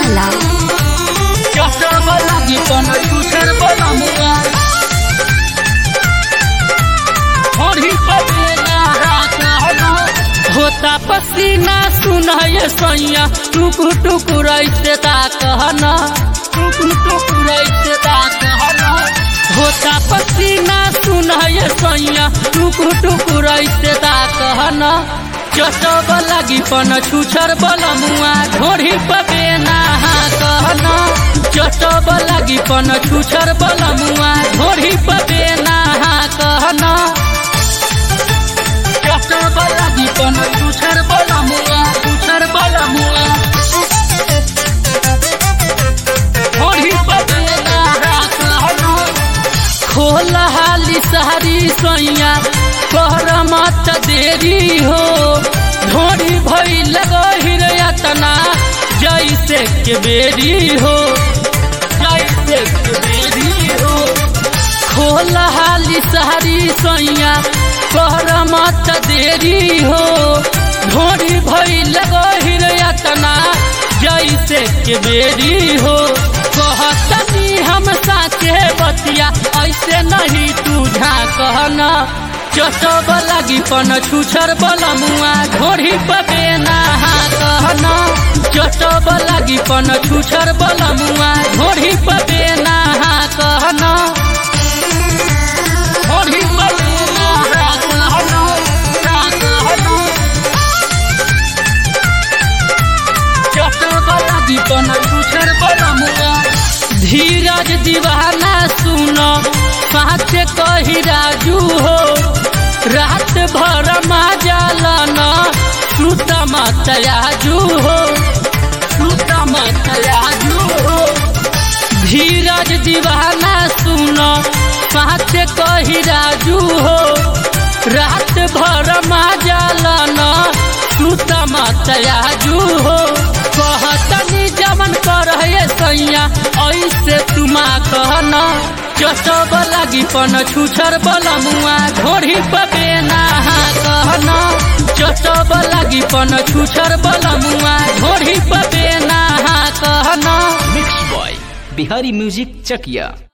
Gujala. चटब लागी पन छुछर बलमुआ होरी पबेला रात हलो होता पसीना सुनाय सैया टुकु टुकु रैसे ता कहना टुकु टुकु रैसे ता कहना होता पसीना सुनाय सैया टुकु टुकु रैसे ता कहना चटब लागी पन छुछर बलमुआ ढोरी पबेना कहना चटब लागी पन छुछर बलमुआ ढोरी पबेना कहना चटब लागी पन छुछर बलमुआ छुछर बलमुआ ढोरी पबेना कहना खोल हाली सहरी सैया कर मत देरी हो ढोरी भई लगहिर यतना जैसे के बेरी हो जैसे के बेरी हो खोल हाली सहरी सैया कर मत देरी हो ढोरी भई लगहिर यतना जैसे के बेरी हो कहतनी हम साचे बतिया ऐसे नहीं तू झा कहना चटब लागी पन छुछर बलमुआ ढोरी पबेना कहना चटब लागी पन छुछर बलमुआ ढोरी पबेना कहना ढोरी पबेना कहना कहना चटब लागी पन छुछर बलमुआ धीरज दीवाना सुनो साथ कही राजू हो रात भर माजालना श्रुत मतयाजू हो श्रुत मतयाजू हो धीरज दीवाना सुनो साथ कही राजू हो रात भर माजालना श्रुत मतयाजू हो कहतनी जमन कर सैया ऐसे तुमा कहना चटब लागी पन छुछर बलमुआ ढोरी पबेना कहना चटब लागी पन छुछर बलमुआ ढोरी पबेना कहना मिक्स बॉय बिहारी म्यूजिक चकिया